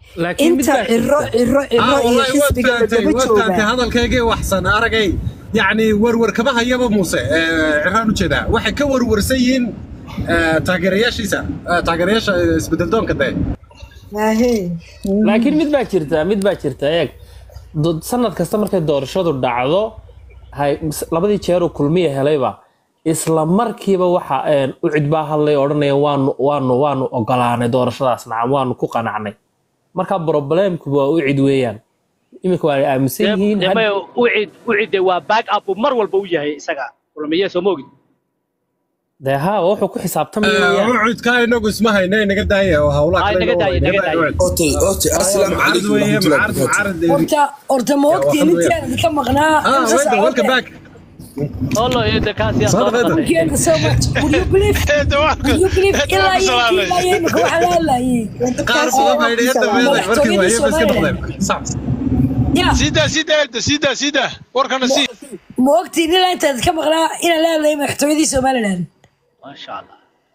laakiin mid inta baa ciro jirta ciro ciro ah iyo wallahi waad xisbiga fahamtay ladaba waad fahamtay joogaa hadalkaygii waxsan aragay yacni warwar kama hayaba muuse eh, ciraan ujeedaa waxay ka warwarsan yihiin eh, taageerayaashiisa eh, taageerayaasha isbedeldoonka dee Ahe. laakiin mid baa jirta mid baa jirta eeg do- sanad kasta markay doorashadu dhacdo hay s- labadii jeer uu kulmiya helayba isla markiiba waxa een, u cidbaa hadlay odhanaya waanu waanu waanu ogolaanay doorashadaas nacam waanu ku qanacnay marka problemku waa u cid weeyaan iminka waa ay aaminsan yihiin had- dema ucid ucide waa back up uu mar walba u yahay isaga kulmiye soo ma ogid dee haa wuxuu ku xisaabtamaya weeyaan ucudkaa inagu isma hayna inaga daaya oo hawlaha Ay, kale naga inoo daaya, wayna. naga daaya. Ucud. Horta, horta, assalaamu Mucaarad calaykum weeye, warahmatullahi mucaarad- wabarakatuh. mucaarad- horta horta ma ogtiin waxaa weeye. intaan ka maqnaa Ah, imsa welcome, welcome back. olo iyada kaasi Soo dhawaada. Thank you so much. Would you believe? Would you believe ilaa iyo ilaa iyo imika waxaa la hadlayay qaar badan baa yidhi hadda meeday markii waaye ba iska Madaxtooyada noqdeen Sax. Ya, sida sida elda sida sida warkana si ma ogtiin ilaa intaad ka maqnaa inaan la hadlayay madaxtooyadii somaliland maasha allah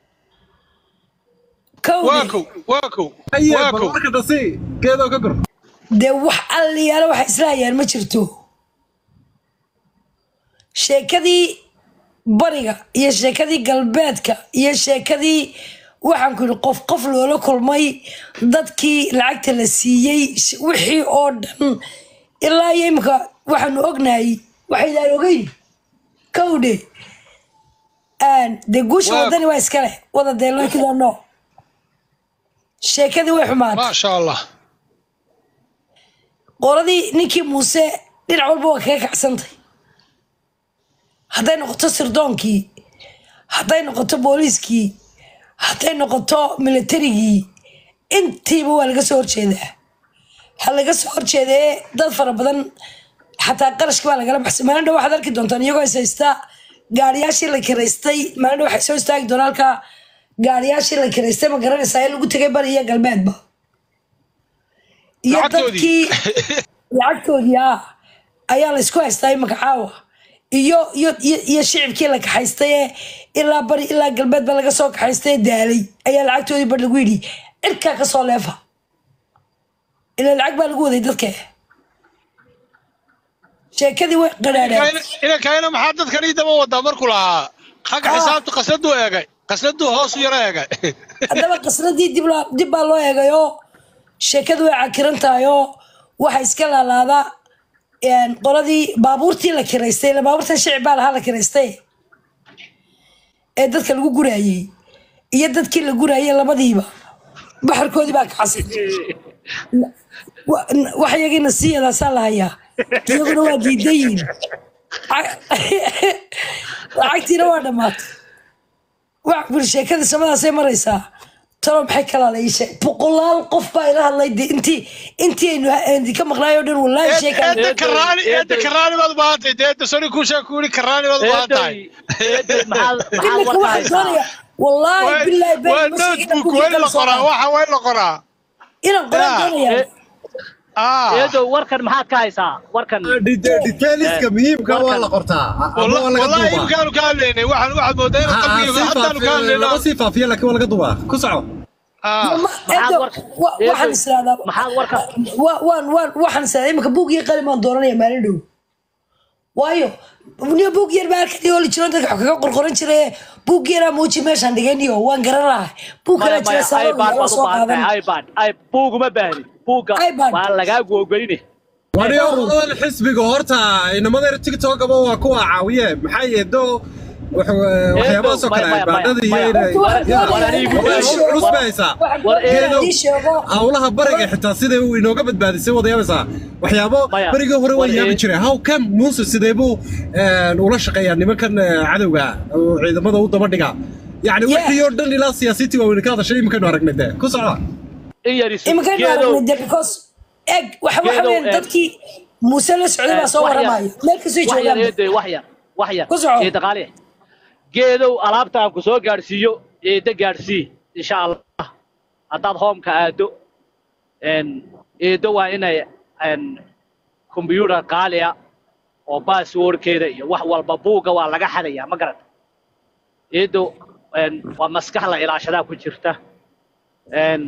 kowde waakow waakow Aye, bal waakow marka dasi geedoo ka gur dee wax alliyaalo waxa isla hayaan ma jirto sheekadii bariga iyo sheekadii galbeedka iyo sheekadii waxaan ku yidhi qof qof loola kulmay dadkii lacagta la siiyey sh- wixii oo dhan ilaa iyo imika waxaanu ognahay waxaydaan ogeyn kowdhe Aan- dee guusha Waa- wadani waa iska leh wada dee laakiin sheekadii way xumaatay maasha allah qoladii ninkii muuse dhinac walba waa kaga kacsantay hadday noqoto sirdoonkii hadday noqoto booliiskii hadday noqoto militarigii intiiba waa laga soo horjeedaa ha laga soo horjeedee dad fara badan xataa qarashka baa lagala baxsay maalin dhow waxaad arki doontaan iyagoo is haysta gaariyaashii la kiraystay maalin dhow waxay soo istaagi doonaan halkaa gaariyaashii la kiraystay ma garanaysaa in lagu tegay bari iyo galbeedba iyo Lacagtoodii. dadkii lacagtoodii ah ayaa la isku haystaa imaka caawa iyo iyo iyo iyo shicibkii la kaxaystay ee ilaa bari ilaa galbeed ba laga soo kaxaystay ee daalay ayaa lacagtoodii bar lagu yidhi cirkaa kasoo leefa ilaa lacag baa lagu waday dadka sheekadii way qadhaadhaan inankayna maxaa dadkan ii daba wadaa markuu lahaa xagga Ah. xisaabtu qasladuu eegay qasladuu hoos u yaro eegay haddaba qasradii dib loo- dib baa loo eegayoo sheekadu way cakiran tahay oo waxa iska laalaada een, qoladii baabuurtii la kiraystay ila baabuurtan shicib baa lahaa la kiraystay ee dadka lagu guraayey iyo dadkii la guraayey labadiiba baxarkoodii baa kacsan Wa- wax yagiina siiyadaasaa la hayaa iyaguna waa diidayiin lacagtiina waa dhammaatay wax buri sheekadii samadaasay maraysaa talo maxay kala leeyishay boqolaal qof baa ila hadlay dee intii intii aynu aynu ka maqnaay oo dhan wallaahi sheekaan eedda karaani eedda karaani baad u baahan tahay dee eedda sori kuu sheeg ku yidhi karaani baad u baahan tahay eeday maxaad maxaad imika warka waxaan haysaa doonaya wallaahi bilaahi been waa ma sheegin inaan notebook buugii waa in la kala soo qoraa qaado. waxa waa in la qoraa inaan qoraan yaa, doonaya ee- ah eedow warkan maxaad ka haysaa warkan Dite- detailiska muhiimka waa la qortaa ama waa laga wallahi duubaa imkaanu ka hadlaynay waxaan waxaad moodaa inaan Ha, ha, qalbiga sii haddaanu ka faafiyo- hadlaynaa lama sii faafiyo laakiin waa laga duubaa ku soco ah Ma- maxaad Edo, warka wa- waxaan eedow, israadaa maxaad warka wa- waan waan waxaan israadaa imika buug iyo qalin baan dooranaya maalin dhow waayo niyo buug yar baa halkan iyo jiro dadka wax kaga qorqoran jire buug yaraa muuji meeshaan dhigayniyo waan garan lahay buug maya kale jira maya saaba ibad la baad u soo baahan qaadan tahay ibad ay buuguma baahni buugga iPad. waa lagaagu ogoline wariyo odan xisbiga horta inamada tiktokaba waa kuwa caawiye maxaa yeedo waxyaabahaasoo kale maya, maya, baadhada maya. iyo Waxaan doonayaa culus inaan bay haysaa waxaan War doonayaa eedow. inaan ii sheego hawlaha bariga xitaa siday uu inooga badbaadisay wada yaabaysaa waxyaabo Maya, barigii hore war waa yaabi ee- jiray how come muuse sidee buu een, ula shaqeeyaa nimankan eh, cadowga oo ciidamada u daba dhiga yacni Yeah. wixii oo dhan ilaa siyaasiyiintii waaweyn ka hadashay iminkaynu aragnay dee ku socda in yarisu iminkan geedow aragnay de because eg waxa waxa Geedow, weeyaan eh, dadkii muuse la socday baa soo wax yar- waramaya meel kastoo wax yar joogaan eeday wax yar wax yar Ku soco. ee dhaqaale geedow alaabtaan ku soo gaadhsiiyo eedda gaadhsii insha allah haddaad hoomka aado een, eeddo waa inay een, computer qaaliya oo passwordkeeda iyo wax walba buugga waa laga xadayaa ma garata eeddo een, waa maskax la ilaashadaa ku jirta een,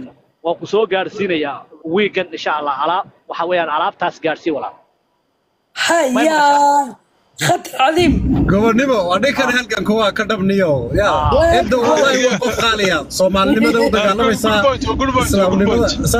waan ku soo gaadhsiinayaa wiigan insha allah alaab waxa weeyaan alaabtaas gaadhsii walaal haya khatar cadiim gobonnimo waa ninkan halganka waa ka dhabniyo ya Ah. inta wallahi waa qof qaaliya soomaalinimada u dagaalamaysaa Good point, good point, islaamnimada good point. sa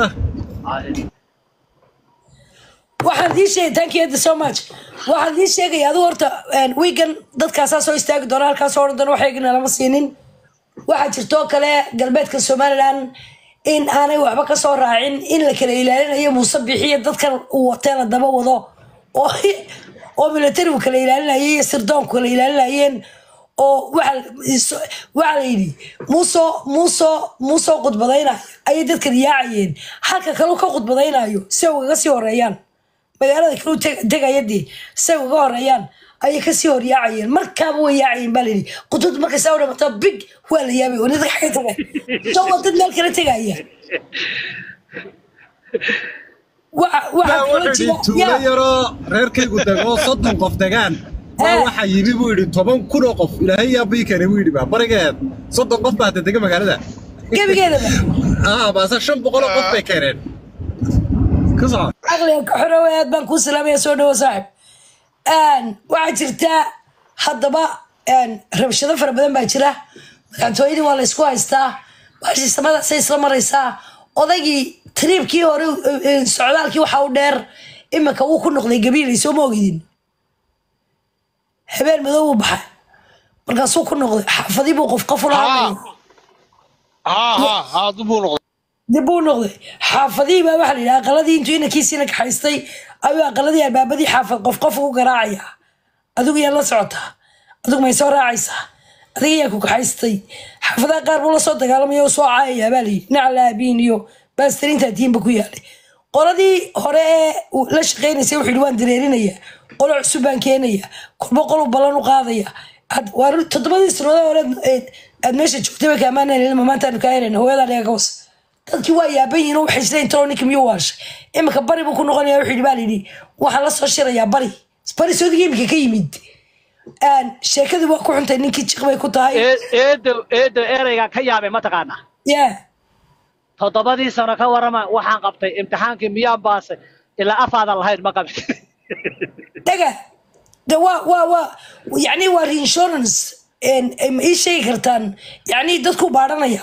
waxaan idiin sheegay thank you so much waxaan idiin sheegaya adigu horta wiigan dadkaasaa soo istaagi doona halkaasoo odhan doona waxaygana lama siinin waxaa jirtoo kale galbeedka somaliland in aanay waxba ka soo raacin in la kala ilaalinayo muuse bixiya dadkan uu watee la daba wado oo oo militarigu kala ilaalinayay iyo sirdoonku kala ilaalinayeen oo waxa waxaa la yidhi muusoo muusoo muusoo khudbadaynayo ayay dadkan yaacayeen halka kaleu ka khudbadaynayo si ay ugaga sii horeeyaan magaalada kalu tegayadii si ay uga horeeyaan ayay kasii horyaacayeen markaaba way yaacayeen baa layidhi khudbaddu markay saa u dhamato big waa la yaabay oo dadka xagga tegay soo waa dad meel kala tegaya waxa waxaa kaloo wuxuu jira yidhi tuulo yaa yaroo reerkaygu dego soddon qof degaan baa Eh. waxaa yimi buu yidhi toban kun oo qof ilaahay yaa bii keenay buu yidhi baa barigeed soddon qof baa hadda dega magaalada gebigeedaba ah baase shan boqol oo qof bay keeneen ka soco caqliga ka xorowe aad baan kuu salaamaya soo dhawo saaxib waxaa jirta haddaba rabshado fara badan baa jira madaxtooyadii waa la isku haystaa baashi samadaasay isla maraysaa odaygii tariibkii hore eh, socdaalkii waxa u dheer iminka wuu ku noqday gabiilay soo ma ogidin habeen madow buu baxay markaasuu ku noqday xaafadii buu qof qof ula hadlaya ها ها ها ضبوا نقطة dib buu noqday xaafadihii baa waxaa la yidhi aqaladii intuu inankiisiina kaxaystay ayuu aqaladii albaabadii xaafad qof qof ugu garaacaya adigu yaa la socotaa adigu may soo raacaysaa adiga yaa ku kaxaystay xaafadaha qaar buu la soo dagaalamaya oo soo caayaya baa la yidhi nacla abiin iyo baastariinta diinba ku yaalay qoladii hore ee uu la shaqaynaysay wuxuu yidhi waan dareerinaya qolo cusub baan keenaya kolba qolu ballan u qaadaya Had- waa ru- toddobadii sanadood hore aad- aad meesha joogtay bay kaamaanayna maantaanu kaa helayna hooyadaa dhiga ka wasa dadkii waa yaaban yihiin oo waxay isleeyihin talo ninka miyuu waashay iminka bari buu ku noqonaya wuxuu yidhi baa layidhi waxaan la soo shirayaa bari bari soodiga iminka ka yimid Aan, sheekadii waa ku xuntay ninkii jiq bay ku tahay Ee- eedo eedo ereygaan ka yaabay mataqaanaa yaa toddobadii sano ka warrama waxaan qabtay imtixaankii miyaan baasay ilaa afaadan lahayn ma qabin dhaga de waa waa waa yacni waa reinsurance Een, ay ma ii sheegi kartaan yacni dadku baadhanaya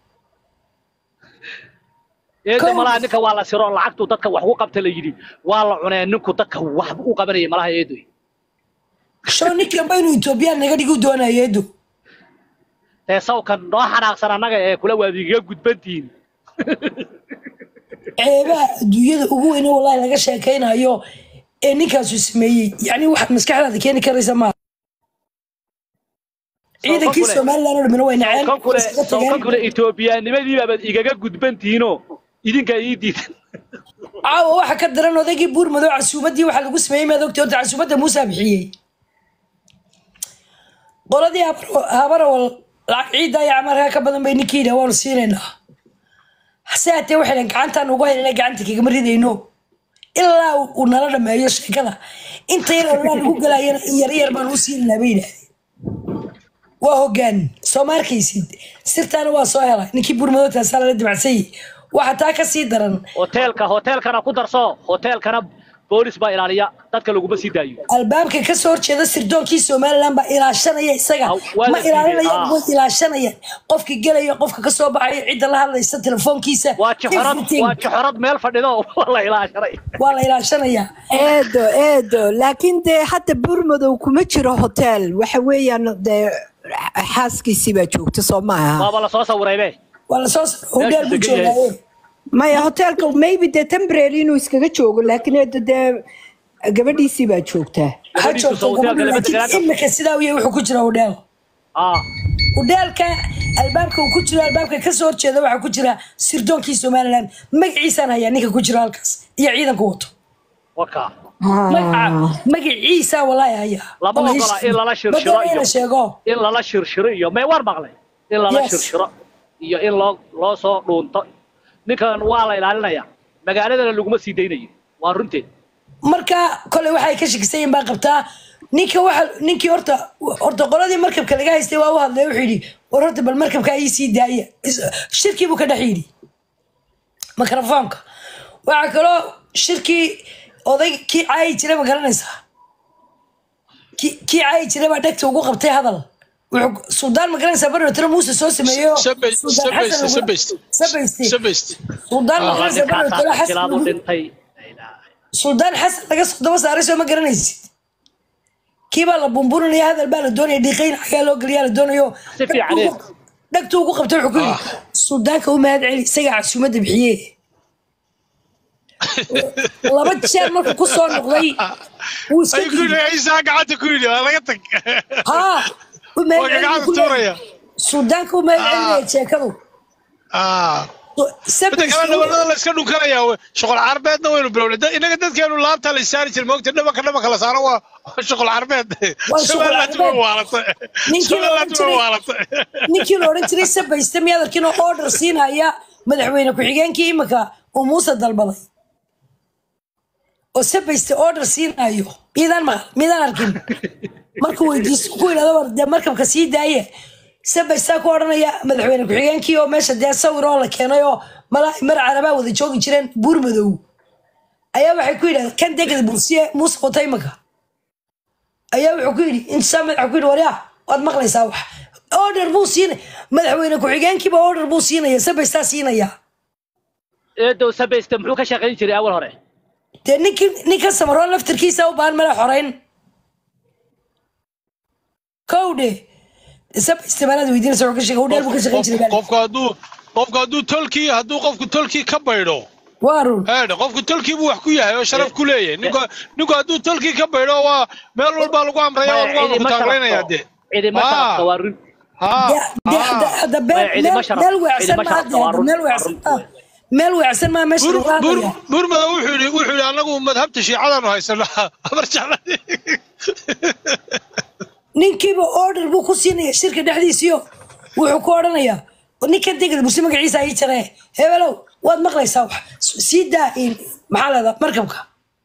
eedo Kow. malaha ninka waa la siro lacagtu dadka wax u qabta la yidhi waa la cunee ninku dadka wax u qabanaya malaha eedoy sho ninkan ba inuu etoobiyaan naga dhigu doonayo edo dee sawkan noo xanaaqsan annaga ee kula waadigaga gudbantihiin ceebaha adduunyada ugu weyne wallahi laga sheekaynayo ee ninkaasu sameeyey yacni waxaad maskaxdaada keeni karaysa maaha ciidankii kule. somaliland oo dhamina way naceen kan kule iskaga kan tageen kule etoobiyaanimadii baabaad igaga gudbantihiinoo idinkaa ii diidan caawa waxa ka daran odaygii buur madow casuumadii waxaa lagu sameeyey maad ogtay horta casuumadda muusa bixiyey qoladii habar- habarawal lacag ciidda iyo camarkaa ka badan bay ninkii yidhi waanu siinaynaa hase haatee waxay dhahan gacantaan ugu haynana gacanta kagama ridayno ilaa uu nala dhameeyo sheekada inta yar oo lagu galayana in yar yar baan u siinaynaa bay yidhahdeen waa hogaan soo ma arkaysid sirtaana waa soo helay ninkii buur madow taasaa lala dimacsayey waxaa taa ka sii daran hoteelka hoteelkana ku darso hoteelkana boolis baa ilaaliya dadka laguma sii daayo albaabka ka soo horjeeda sirdoonkii somaliland baa ilaashanaya isaga Ah, waa la ma ilaalinayaan siiyey, ah. way ilaashanayaan qofka gelaya qofka ka soo baxaya cidda la hadlaysa telefoonkiisa waa jixorad everything waa jixorad meel fadhido waa la ilaashanay waa la ilaashanayaa eedo eedo laakiin dee hadda burmadow kuma jiro hotel waxa weeyaan dee xaaskiisii baa joogta soo maaha waaba la soo sawiraybe waa lasoo hodheer buu degan yahay. joogaaye maya hotelka maybe dee temporary inuu iskaga joogo laakiin eedo dee gabadhiisii baa joogtaa ha Gabadhiisu joogto sawirka gabadhu galbeedka laakiin galaadka. imika sidaa uya wuxuu ku jira hodheel ah hodheelka albaabka uu ku jiro albaabka ka soo horjeeda waxaa ku jira sirdoonkii somaliland magaciisaan hayaa ninka ku jira halkaas iyo ciidanku wato waka magaca magaciisa walaahi hayaa lama ogola in lala shirshiro badana iyo ina sheego in lala shirshiro iyo may war maqlay in lala Yes. shirshiro iyo in loo loo soo dhuunto ninkan waa la ilaalinaya magaaladana laguma sii daynayo waa runteed marka koley waxay ka shakisayin baa qabtaa ninka waxa ninkii horta horta qoladii markabka laga haystay waa u hadlay wuxuu yidhi war horta bal markabka ii sii daaya Is- shirkii buu ka dhex yidhi mikrofoonka waxaa kaloo shirkii oday kii caayi jiray ma garanaysaa kii kii caayi jiray baa dhegta ugu qabtay hadal wuxuu suldaan ma garanaysaa barotiro muuse soo sameeyo Sabe- Suldaan sabayste, Xasan lagu- sabayste. sabayste sabayste suldaan ma Waa garanaysaa barotiro ninkaas xasan jilaadu lagu- dhintay suldaan xasan laga soo daba saaray soo ma garanaysid kiibaa la bumburinaya hadal baa la doonaya dhiiqayn xagaa loo geliyaa la doonayo Si fiican, eh. dhagtu ugu qabtay wuxuu ku yidhi suldaanka u mahad celi isagaa casuumadda bixiye laba jeer markuu ku soo noqday wuu iska ay ku yidhi ciisaa gacanta ku yidhi waa laga tag haa u mahad waa celi gacanta buu ku leeyahay. tuuraya suldaanka u mahad celinaya jeekadu Ah. Sabir midda kale dhabanada la iska dhunkanaya shuqul carbeedna waynu bilownay Da- inaga dadkeenu laabta la isaari jira moogta dhabanka dhabanka la saaro waa waa shuqul carbeed Waa shuqul somaliland way carbeed. waalatay Ninkii la somaliland oran way jiray- waalatay ninkii la odhan jiray sabayste miyaad arkin oo order siinaya madaxweyne ku-xigeenkii imika uu muuse dalbaday oo sabayste order siinayo miydaan maqal miydaan arkin markuu weydiisto ku yidhahdo war dee markabka sii daaye sabaystaa ku odhanaya madaxweyne ku-xigeenkii oo meesha dee sawir oo la keenay oo malaa mar carabaa wada joogi jireen buur madow ayaa waxay ku yidhahdeen kan degada bursiye muuse wata imika ayaa wuxuu ku yidhi intisaa madaxa ku yidhi waryaa waad maqlaysaa wax order buu siinay madaxweyne ku-xigeenkiiba order buu siinaya sabaystaa siinaya eedow sabayste muxuu ka shaqayn jiray awal hore dee ninkii ninka samaroon laftarkiisa u baahan mala xoreyn kowdhe sabayste baanaad weydiinaysa wuxuu ka shaqey udheel buu ka shaqayn jiray baa qofku hadduu qofku hadduu tolkii hadduu qofku tolkii ka baydho waa run eedhe qofku tolkii buu wax ku yahay oo sharaf ku leeyahay ninku ninku hadduu tolkii ka baydho waa meel walbaa lagu amraya oo lagu cidima taaglaynaya sharafto dee cidima Ah. sharafto waa run haa De- de- hadda- hadda Waa meel- cidima meel- sharaf- meel weecsan cidima maa sharafta de waa hadda run- meel waa weecsan run. maa meel weecsan maa meesha bur lagu bur hadlaya burmada wuxuu yidhi wuxuu yidhi anagu madhabta shiicadaanu haysanaa amar jecla ninkiiba order buu ku siinaya shirka dhexdiisiyo wuxuu ku odhanayaa ninka degada bursi magaciisa ii jaree hebelow waad maqlaysaa wax sii daa in- maxaa leedaa markabka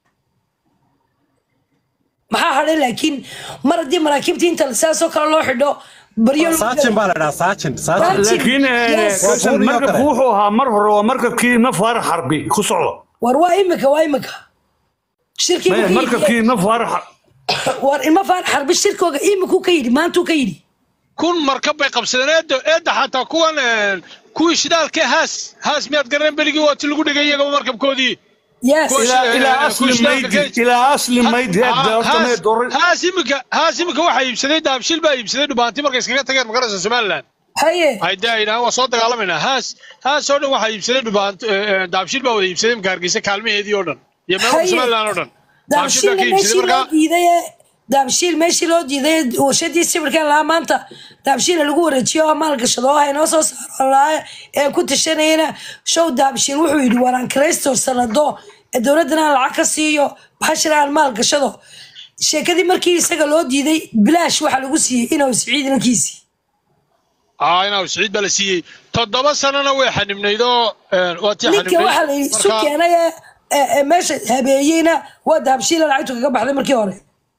maxaa hadhay laakiin mar haddii maraakiibta inta saasoo kale loo xidho baryo lagu saajin baa la dhahaa saajin saajin laakiin Yes. kasan Waa markabku kale. wuxuu ahaa mar hore waa markabkii nafaar xarbi ku socdo war waa imika waa imika shirkii Maya, buu ka yidhi- markabkii nafaar war ilma faan xarbi shirkooga imikuu ka yidhi maantuu ka yidhi kun markab bay qabsadeen eedda eedda xataa kuwan een, kuwii shidaalkee haas haas miyaad garaneen beligii waa ti lagu dhigay iyagaba markabkoodii yes Kuwa ilaa Eh, ilaa eh, asli kushnaanka maydi keej. ilaa asli maydi hadda horta mee haas dorin haas imika haas imika waxaa iibsaday daabshil baa iibsaday dhubaanti markay iskaga tageen magaraysa somaliland haye ay dee ay yidhahaan waa soo dagaalamaynaa haas haas oo dhan waxaa iibsaday dhubaanti daabshil baa wada iibsaday imika hargeysa kaalmaheedii oo dhan iyo meelka Haye. somaliland oo dhan daabshil baa daabshiilna ka iibsaday meeshii loo markaa diiday ee daabshiil meeshii loo diiday ee warshadii sawirkan lahaa maanta daabshiila lagu wareejiyo oo maalgashado oo haynoo soo saaro lahaa ee ku tashanayana show daabshiil wuxuu yidhi waraan kraysto sanado ee dowladdana aan lacag ka siiyo bashir aan maalgashado sheekadii markii isaga loo diiday bilaash waxaa lagu siiyey inuu siciid inankiisii aa inaa siciid baa la siiyey toddoba sanana way xanibnayd oo een, waa tii ninka waxaa la yidhi isu markaa- keenay ee- ee ee meesha habeeyeyna waa daabshiila lacagtu kaga baxday markii hore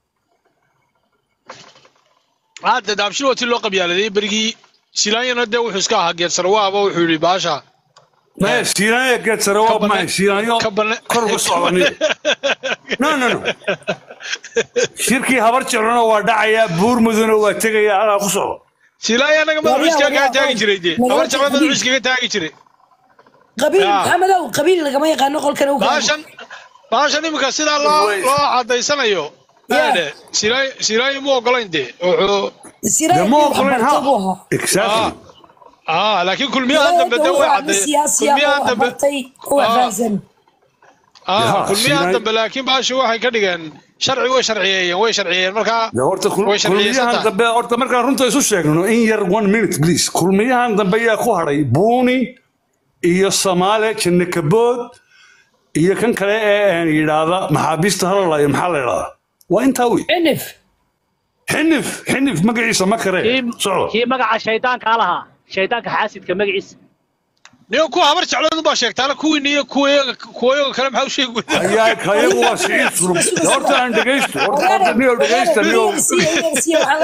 hadda daabshil waa tii loo qabyaaladay berigii silaanyana dee wuxuu iska ahaa geedsar waaba wuxuu yidhi baasha maya shiilaanya geedsare waa Ka maya shiilaanyo ka bane- kor uga socdaniyo no no no shirkii habar jeclona waa dhacayaa buur muduna waa tegaya alaa ku socdo silaanya anaga madaxu Waryaa, iskaga waryaa, taagi jiray dee waryaa, habar jecla madaxu waryaa. iskaga taagi jiray qabiil Ya. maxamedow qabiil lagama yaqaano qolkan u baashan baashan imika sidaa loo Wait. loo cadaysanayo Ya. eedhe Silaanya- silaanya mu ogolayn dee wuxuu siraay dema wax ogolen bartay buu ahaa ha exactly aa laakiin kulmiyahan dambe dee way caday siyaasiya kulmiyahan wax dambe bartay wax Ah. fahansan aa Ya, kulmiyahan Silaanya- dambe laakiin baashu waxay ka dhigeen sharci way sharciyeeyeen way sharciyeeyeen markaa de horta kul- way sharciyeysan kulmiyahan tahay dambe horta markaan runta isu sheegno in yar one minute please kulmiyahan dambe ayaa ku hadhay buuni iyo samaale janne kabood iyo kan kale ee een yidhaahda maxaabiista halalayo maxaa la yidhahdaa waa intaa wey cinif xinif xinif magaciisa ma kare kii socdo kii magaca shaydaankaa lahaa shaydaanka xaasidka magaciisa niyo kuwa habar jecladu baa sheegtaana kuwiina iyo kuwayaga kuwayaga kale maxaa u sheegi weydaa ayaa kayagu waa siciid sulub De horta aan dhegaysto horta horta niyo dhegaysta niyo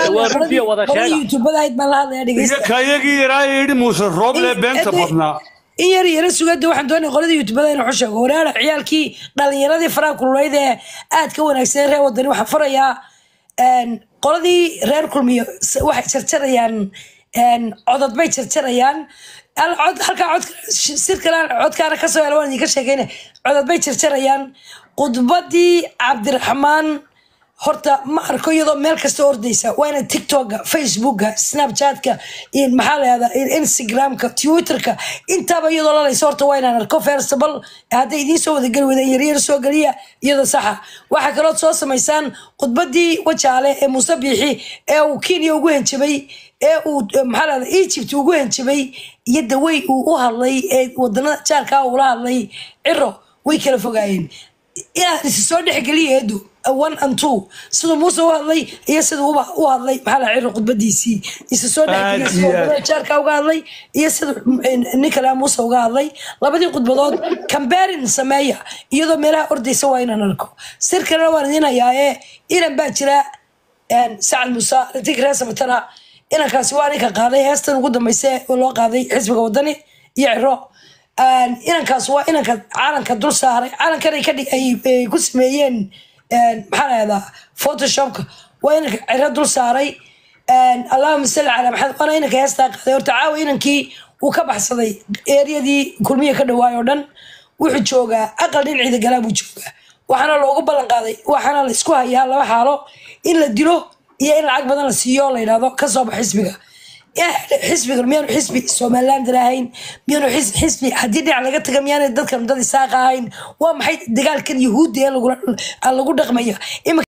youtubada ahayd baan la hadlaya iyo dhegeysta kayagii yaraa yidhi muuse rooble beenta badnaa in yar yara sugada waxaan doonaya qolada youtubada inuu sheego waraara ciyaalkii dhalinyaradii faraha kululayd ee aad ka wanaagsan reer wadani waxaan farayaa een, qoladii reer kulmiyo s- waxay jarjarayaan een, codod bay jarjarayaan Al- cod- halkaa cod sirkalaan codkaana kasoo hela waan idinka sheekeyna codod bay jarjarayaan khudbadii cabdiraxmaan horta ma arko iyadoo meel kasta ordaysa waa ina tiktoka facebooka snapchatka iyo maxaa lahahdaa instagramka twitterka intaaba iyadoo lalaysa horta waa inaan arko ferstabal hadday idiin soo wadageli wadeen yaryar soo geliya iyadoo saxa waxaa kalood soo samaysaan khudbadii wajaale ee muuse biixi ee uu kenya ugu henjabay ee uu eh, maxaa lahahda egypt ugu henjabay iyo dawey uu u hadlay ee wadanada jaarkaa uula hadlay ciro way kala fogaayeen inaad isi soo dhexgeliya eedu one and two siduu muuse u hadlay iyo siduu uba u hadlay maxaa la ciro khudbadiisii isa soo dhexgeliya Aad siduu iyo aad. wadada jaarka uga hadlay iyo siduu nin kale muuse uga hadlay labadii khudbadood cambarin sameeya iyadoo meelaha ordaysa waa inaan arko sir kalena waan idin hayaa ee inan baa jira een, sacad muuse ratig reer samatana inankaasi waa ninka qaaday heestan ugu dambaysa oo loo qaaday xisbiga wadani iyo ciro Een, inankaas waa inanka calanka dul saaray calankan ay ka dhig ay ay ku sameeyeen een, maxaa lahahdaa photoshopka waa inanka ciro dul saaray Een, allahuma salli calaa maxamed waana inanka heestaa qaaday horta caawa inankii uu ka baxsaday eeryadii kulmiya ka dhawaay oo dhan wuxuu joogaa aqal dhinaciida galaa buu joogaa waxaana loogu ballan qaaday waxaana la isku hayaa laba xaalo in la dilo iyo in lacag badan la siiyo oo la yidhahdo ka soo bax xisbiga xisbiga miyaanu xisbi somaliland ahayn miyaanu xis- xisbi haddii dhinac laga taga miyaanay dadkan dad isaaqa ahayn waa maxay dagaalkan yahuudda ee lagula- lagu dhaqmaya Iminka